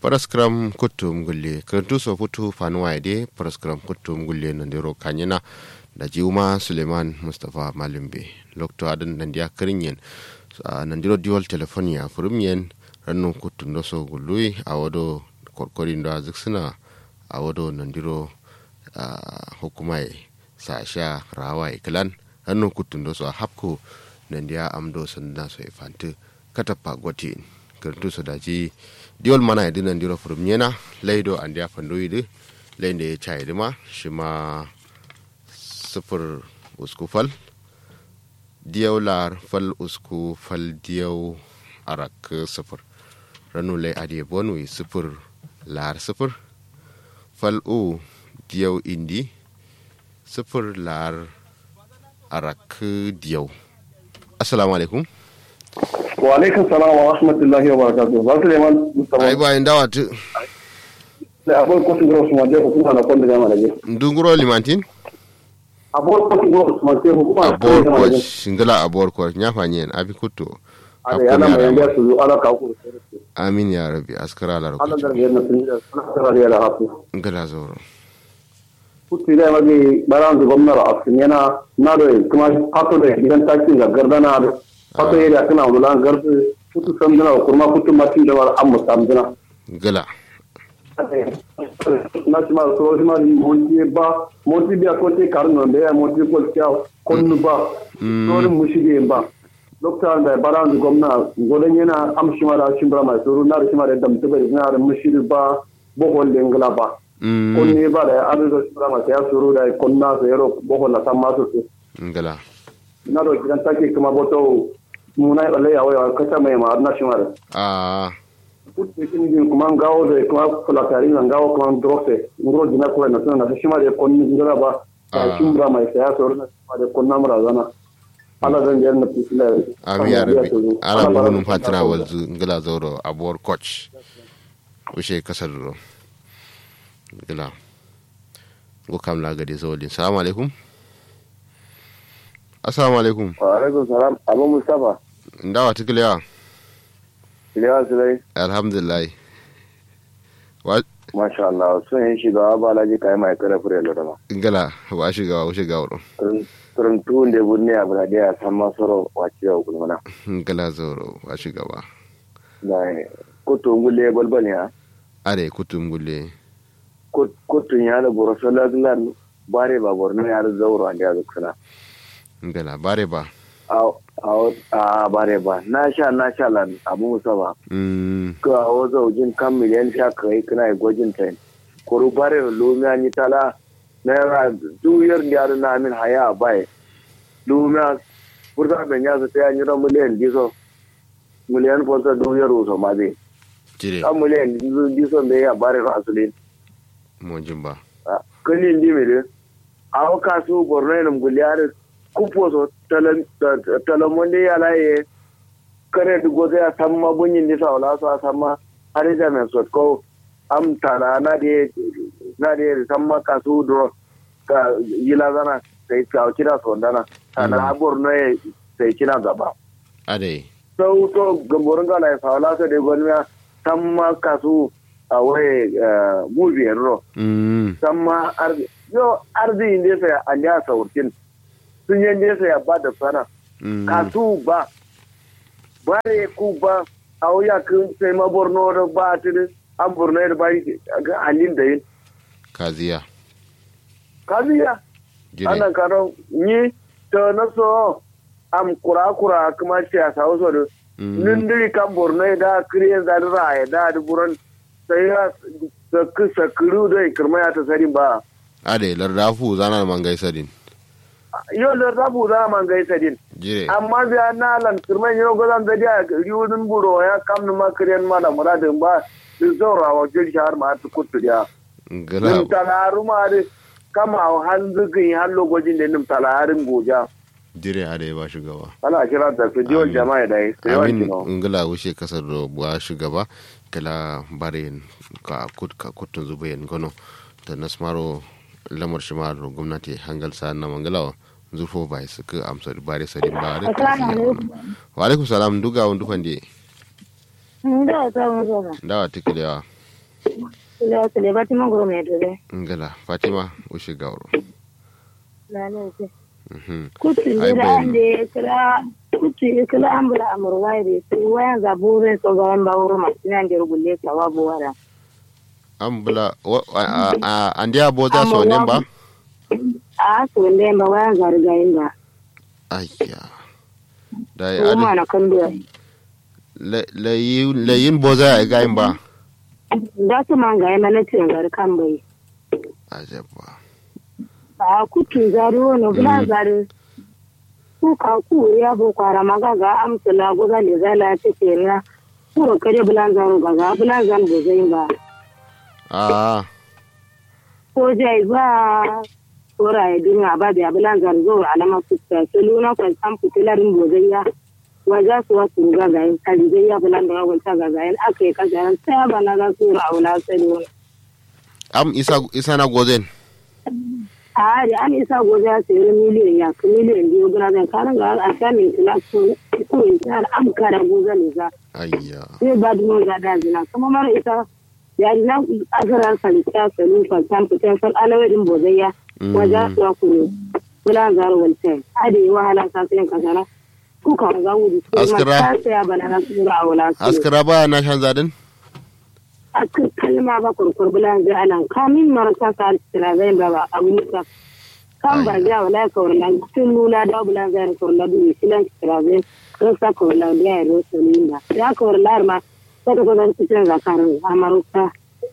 paraskram kuttum gulle karantu so futu fanuwa de paraskram kuttum gulle nandiro kanyana da jiuma suleiman mustapha malimbe lokto adan nandiya kirinyen nandiro diwal telefonia furimyen rannu kuttum do so gului awodo korkorin da ziksina awodo nandiro hukumai sasha rawa iklan rannu kuttum do so hapko nandiya amdo sanda so ifanti katapa gotin karantu so daji diol mana ya dinan diro furum nyena leido an dia fandoyi de leinde ya chai dima shima sifir usku fal diyau lar fal usku fal diyau arak sifir ranu lai adiye bonwi sifir lar sifir fal u diyau indi sifir lar arak diyau assalamu alaikum wa alaikum salam wa rahmatullahi wa barakatuh ba Suleiman Mustafa ai bayan dawa tu da abol ko ngoro suma je ko kuma na konda gama laje ndunguro limantin abol ko ngoro suma je ko kuma abor ko shingala abor ko nya fanyen abi kuto ada yana mai yanda su ala ka ku amin ya rabbi askara la ala roko da yana sun da sana da ala hafu ngala zoro kutti da magi baran da gwamnati a cikin yana na da kuma hato da gidan takin ga gardana da hato ya kana wala gardu kutu samdana kuma kutu matin da wala amma samdana ngala national solution monti ba monti biya ko te karno be monti ko kya konnu ba sori mushige ba doctor da baran gomna godan yana amshima da shimbra mai suru na shima da dam tabe na da mushiri ba bohol lengla ba konni ba da adu da shimbra mai ya suru da konna so yero bohol na samma so ngala na do gidan take kuma boto muna ya ya waya kata mai ma na shima da a kutte kinigin kuma ngawo de kuma fulatari na ngawo kuma drofe ngoro dina kula na tana na shima de konni ngara ba ta shimbra mai saya so na shima de konna mura zana ala zan je na pisila ami ya rabbi ala buhunum fatina walzu ngala zoro abor coach ushe kasar ro ngala go kam la gade zolin assalamu alaikum assalamu alaikum wa alaikum salam abu mustafa ndawa tiklewa iliya sulai alhamdulillah wa masha Allah sun yi shiga ba laji kai mai kare fure da dama ngala wa shiga wa shiga wuro turun tuun de bunne abra de san masoro wace yau kulmana ngala zoro wa shiga ba da kutu ngulle balbal ya are kutum gulle kutun ya da borosola lan bare ba borno ya da zauro an da zuksuna ngala bare ba a bare ba na sha na sha lan abu musa ba mm ka a wazo jin kan miliyan sha kai kana yi gwajin ta kuru bare lumiya ni tala naira duyar da yaro na min haya bai lumiya furta ben ya ta yi ran miliyan diso miliyan furta duyar uso ma dai jire kan miliyan diso me ya bare ra asulin mon jimba kalin di mere a ka su borno ne guliyar kupo so talamon da ya laye kare da gozo ya san ma bunyin nisa wala su a san ma har da mai sotko am tana na da na da san ma ka su dro ka yila zana sai ka kira so dana ana borno ya sai kina gaba are sau to gamborin ga lai sawala so da gonmiya san ma ka su a waye mubiyar ro mm samma arzi yo arzi inde sai an ya saurkin sun yi inde sai ba da sana mm kasu ba bare ku ba a wuya kun sai ma borno da ba tiri an borno da ba ga halin da yin kaziya kaziya jire ana karo ni to na so am kura kura kuma siyasa wasu da mm nindiri kan borno da kiriyan zadira ya da da buran sai ya sa kiru da kirma ya ta sari ba are lardafu zana man gaisadin yau da rabu za man gaisa din jire amma biya na lan kirman yau gozan da dia riwudin buro ya kam ma kriyan ma da muradin ba su zaura wa jil shahar ma ta kutu dia ngala nim talaru ma de kama han zugin han logojin da nim talarin goja jire are ba shugaba ana kira da su diwon Amin. jama'a da yi sai wani amin no ngala wuce kasar da buwa shugaba kala bare ka kut ka kutun zubayen gono ta nasmaro lamar shimaro gwamnati hangal sa na mangalawa zurfo bai suka amsa bare sadin ba da Assalamu alaikum. wa alaikum salam duga wani dufan de Nda ta muzo ba. dawa tikilewa Ila su le bati mangoro mai dole. ngala fatima ushi gauro Lalai ce. Mhm. Kutu Ai, jira bayan- an da ya kira kutu ya kira an bula amurwa ya da su wayan zaburin so ga yan bawuro masu nan da rubulle ka wa buwara. an bula wa- a- a- a- an dia bo za so ne ba A su wanda yan ba wayan zarigayin ba. ayya da Su ma na kan duwa. layin bo za a ga yin ba Da su man ga yana na cin gari kan bai. ajabba A kutu zari wani bula zari. Ku ka ku ya bo kwara maga ga amsa la goza le zala ta kera. Ku kare bulan zaro ga ga bulan zan bo zai ba. a ko jai ba tora ya duniya ba da abulan zarzo alama fuska su luna kwan san fitilarin bozayya wajen su wasu ruga ga yin kaji zai ya bulan da wagon ta ga yin aka yi kajaran sai ya bana za su ra wula sani wani am isa isa na gozen a hari an isa gobe ya sayi miliyan ya ka miliyan biyu gina zai karin ga a sha min tila su ko in ta am kara goza ne za ayya zai ba dumo ga da zina kuma mara ita yari na asarar salita salu kwan san fitan sal alawadin bozayya wajen su wasu ne bulan zaro waltai ade wahala sa sai kasara ku ka ga wuri su ma Askira. ta saya bana na su ra wala su askara ba na shan zadin askir kalma ba kurkur bulan zai anan kamin marasa sa askira zai ba ba abu ne ka kan ba ja wala ka wala tun lula da bulan zai ka wala du silan askira zai ko sa ka wala da ya ro salinda ya ka wala ma ta ka zan cikin zakarin amaruka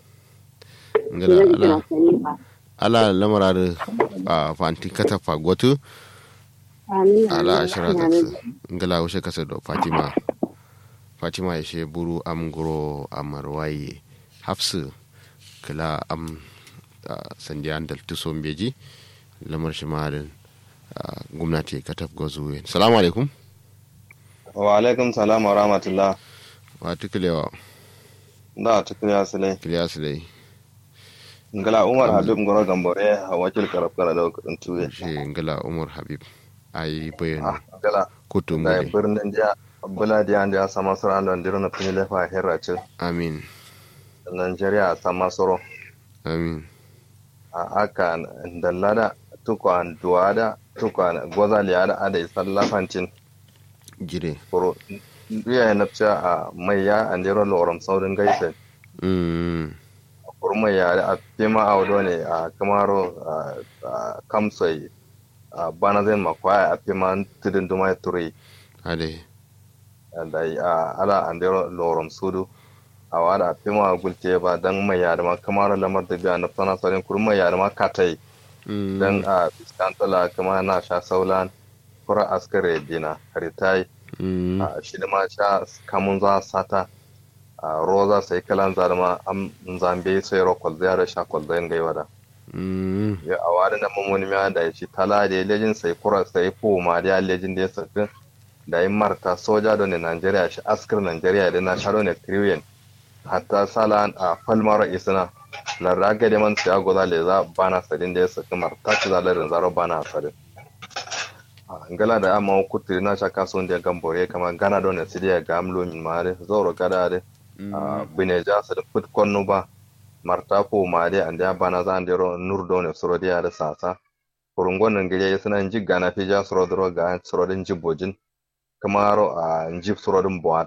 ngala zai ala kira salinda ala lamara da a fanti kata fagotu amin ala amin, ashira amin. taksu ngala wushe kasa do fatima fatima ya she buru am guro amarwaye hafsu kala am ah, sandiyan dal tuson beji lamar shi marin gwamnati kataf gozu salamu alaikum wa alaikum salam wa rahmatullah wa tukulewa da tukun ya sile kiliya su dai ngala umar habib ngoro gambore a wakil karab kara da kudin tuwe shi ngala umar habib ayi ah bayan ngala kutum da gode birnin dia bula dia dia sama soro an don dirona pini lefa herra ce amin nigeria sama soro amin a aka dallada tukwan duwada tukwan goza liyada ada isallafancin jire kuro biya na a mai ya an dero loram saurin gaisa mm kurma yare a fima a wado ne a kamaro a kamsai a bana zai makwaya a fima tudun duma ya turi ade da a ala an dero lorom sudu a wada a fima a gulte ba don mai yare ma kamaro lamar da biya na fana saurin kurma yare ma katai mm don a fiskantala kama na sha saulan kura askare dina haritai mm a shi da ma sha kamun za sata a roza sai kalan zarma am zambe sai ro kwalzaya da sha kwalzayin gaiwa da mm ya a wani na mamoni ma da ya ci tala da ya lejin sai kura sai fu ma da ya lejin da ya sakin da ya marta soja da ne Najeriya shi askar Najeriya da na sharo ne kriwen hatta sala a falmaro isna larra ga da man sai agoza le za bana sadin da ya sakin marta ci zalarin zaro bana sadin a ngala da amma kutu na shaka son da gambore kama gana don sidiya ga amlo min mare zoro gada de a bine ja sa da put konno ba marta ko mare ande bana za ande ro nur don soro dia da sasa kurungon nan gire ya sanan jigga na fi ja soro dro ga soro din jibojin kamaro a njib soro din bo